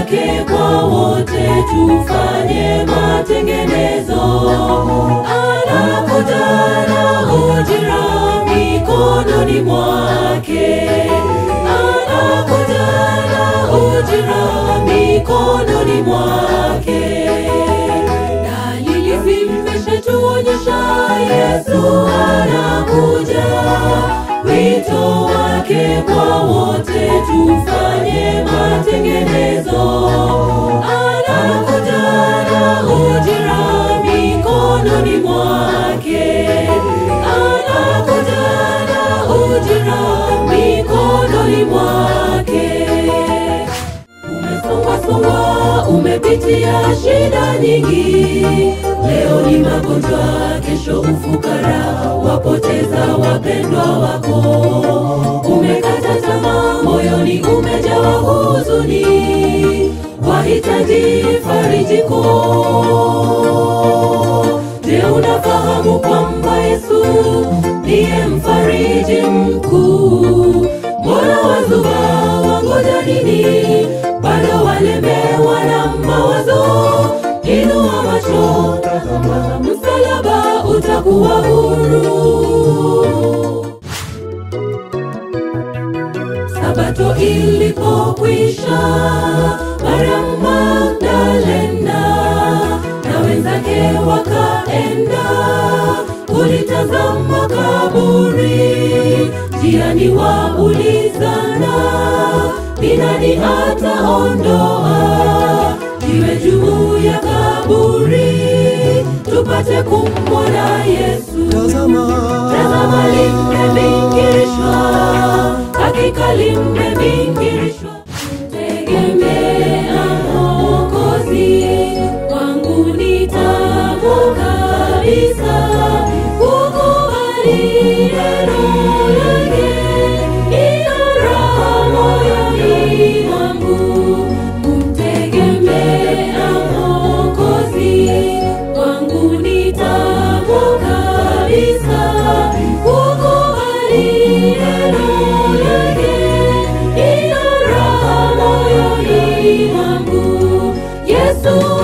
wake kwa wote, tufanye matengenezo. Anakuja na ujira mikononi mwake, anakuja na ujira mikononi mwake. Dalili zimeshattuonyesha Yesu anakuja, wito wake kwa wote, tufanye matengenezo. Anakuja na ujira mikononi mwake, anakuja na ujira mikononi mwake. Umesongwasongwa, umepitia shida nyingi, leo ni magonjwa, kesho ufukara, wapoteza wapendwa wako. Umekata tamaa, moyoni umejawa huzuni, wahitaji farijiko. Je, unafahamu kwamba Yesu ndiye mfariji mkuu? Mbona wazuba wangoja nini? Bado walemewa na mawazo. Inua macho, tazama msalaba, utakuwa huru. Sabato ilipokwisha, Mariamu Magdalena na wenzake wakaenda kulitazama kaburi. Njiani waulizana, ni nani ataondoa jiwe juu ya kaburi, tupate kumwona Yesu. Tazama limebingirishwa, hakika limebingirishwa. Tegemea Mwokozi wangu ni tabu kabisa, kukubali neno lake, ina raha moyoni mwangu. Kumtegemea Mwokozi wangu ni tabu kabisa, kukubali neno lake, ina raha moyoni mwangu. Yesu